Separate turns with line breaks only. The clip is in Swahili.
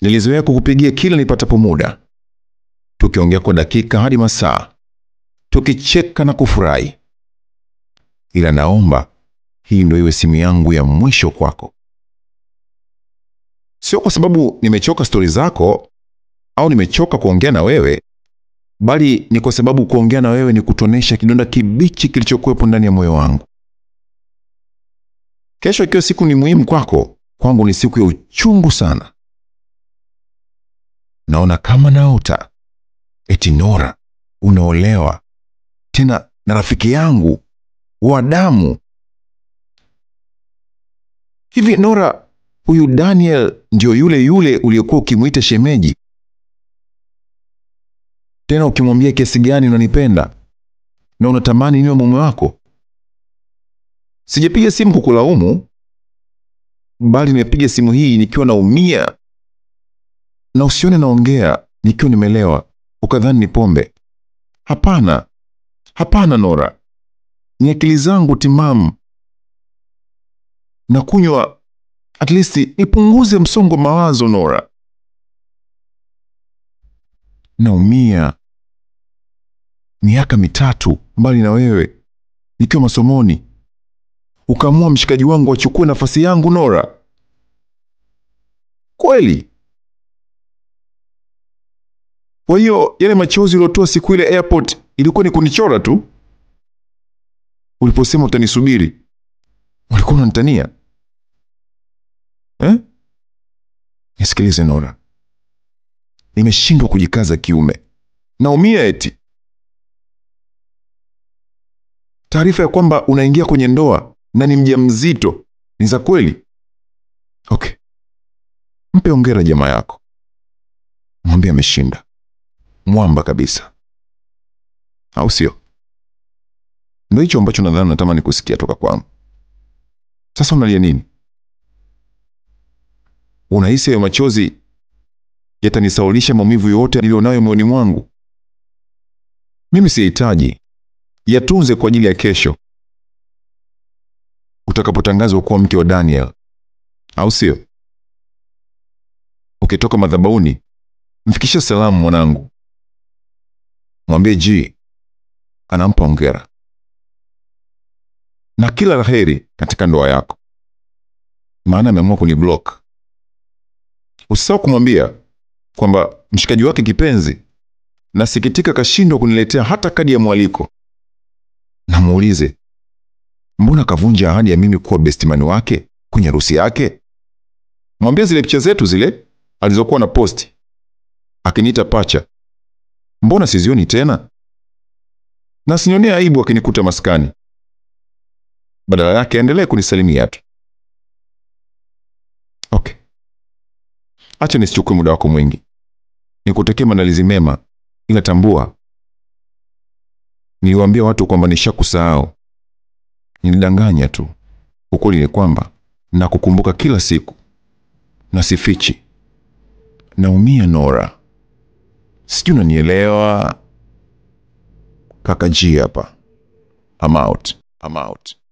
Nilizoea kukupigia kila nipatapo muda, tukiongea kwa dakika hadi masaa, tukicheka na kufurahi. Ila naomba hii ndio iwe simu yangu ya mwisho kwako. Sio kwa sababu nimechoka stori zako au nimechoka kuongea na wewe, bali ni kwa sababu kuongea na wewe ni kutonesha kidonda kibichi kilichokuwepo ndani ya moyo wangu. Kesho ikiwa siku ni muhimu kwako, kwangu ni siku ya uchungu sana. Naona kama naota eti Nora unaolewa tena na rafiki yangu wa damu. Hivi Nora, huyu Daniel ndio yule yule uliyekuwa ukimwita shemeji, tena ukimwambia kiasi gani unanipenda na unatamani niwe mume wako? Sijapiga simu kukulaumu, bali nimepiga simu hii nikiwa naumia, na usione naongea nikiwa nimelewa ukadhani ni pombe. Hapana, hapana Nora, ni akili zangu timamu na kunywa at least nipunguze msongo mawazo. Nora, naumia. Miaka mitatu mbali na wewe, nikiwa masomoni, ukaamua mshikaji wangu achukue nafasi yangu. Nora, kweli? Kwa hiyo yale machozi uliotoa siku ile airport ilikuwa ni kunichora tu? Uliposema utanisubiri ulikuwa unanitania eh? Nisikilize Nora, nimeshindwa kujikaza kiume, naumia. Eti taarifa ya kwamba unaingia kwenye ndoa na ni mjamzito ni za kweli? Okay, mpe ongera jamaa yako, mwambie ameshinda mwamba kabisa, au sio? Ndio hicho ambacho nadhani natamani kusikia toka kwangu. Sasa unalia nini? Unahisi hayo machozi yatanisaulisha maumivu yote nilionayo moyoni mwangu? Mimi sihitaji, yatunze kwa ajili ya kesho utakapotangazwa kuwa mke wa Daniel, au sio? Ukitoka madhabahuni, mfikishe salamu mwanangu, mwambie G anampa ongera na kila la heri katika ndoa yako, maana ameamua kuniblock. Usisahau kumwambia kwamba mshikaji wake kipenzi, nasikitika kashindwa kuniletea hata kadi ya mwaliko, na muulize mbona kavunja ahadi ya mimi kuwa bestimani wake kwenye harusi yake. Mwambie zile picha zetu zile alizokuwa na posti akiniita pacha, mbona sizioni tena, na sinionea aibu akinikuta maskani badala yake aendelee kunisalimia tu. Okay, acha nisichukue muda wako mwingi, nikutakia maandalizi mema, ila tambua, niliwaambia watu kwamba nishakusahau. Nilidanganya tu. Ukweli ni kwamba nakukumbuka kila siku na sifichi. Naumia Nora, sijui unanielewa. Kaka G hapa. I'm out. I'm out.